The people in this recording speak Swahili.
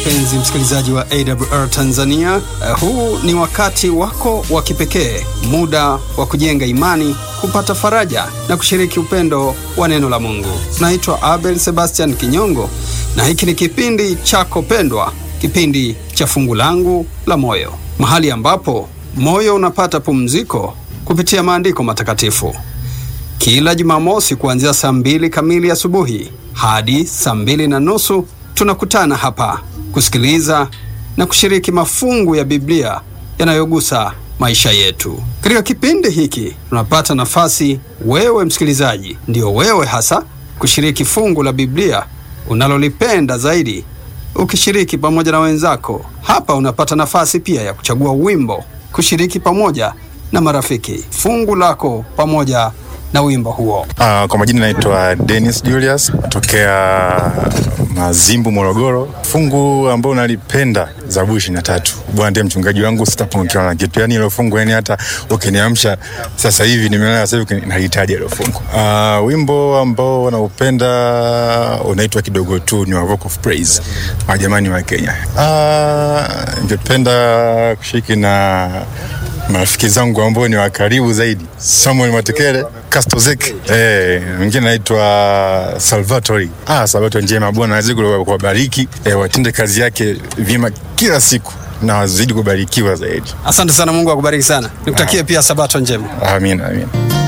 Mpenzi msikilizaji wa AWR Tanzania, uh, huu ni wakati wako wa kipekee, muda wa kujenga imani, kupata faraja na kushiriki upendo wa neno la Mungu. Naitwa Abel Sebastian Kinyongo na hiki ni kipindi chako pendwa, kipindi cha fungu langu la moyo, mahali ambapo moyo unapata pumziko kupitia maandiko matakatifu. Kila Jumamosi kuanzia saa mbili kamili asubuhi hadi saa mbili na nusu tunakutana hapa kusikiliza na kushiriki mafungu ya Biblia yanayogusa maisha yetu. Katika kipindi hiki tunapata nafasi, wewe msikilizaji, ndio wewe hasa, kushiriki fungu la Biblia unalolipenda zaidi, ukishiriki pamoja na wenzako. Hapa unapata nafasi pia ya kuchagua wimbo, kushiriki pamoja na marafiki fungu lako pamoja na wimbo huo. Uh, kwa majina naitwa Dennis Julius tokea Mazimbu, Morogoro. Fungu ambao nalipenda Zaburi ishirini na tatu. Bwana ndiye mchungaji wangu, sitapungukiwa na kitu. Yani hilo fungu, yani hata ukiniamsha sasa hivi, nimelala sasa hivi, nahitaji hilo fungu. Uh, wimbo ambao naupenda unaitwa kidogo tu, ni wa Rock of Praise, wajamani wa Kenya. Uh, ningependa kushiriki na marafiki zangu ambao ni wa karibu zaidi, Samuel Matekele, Kastozek, eh, mwingine naitwa Salvatori. Ah, Salvatori njema, Bwana azidi kuwabariki, eh, watende kazi yake vyema kila siku na wazidi kubarikiwa zaidi. Asante sana, Mungu akubariki sana. Nikutakie pia sabato njema. Amina, amina.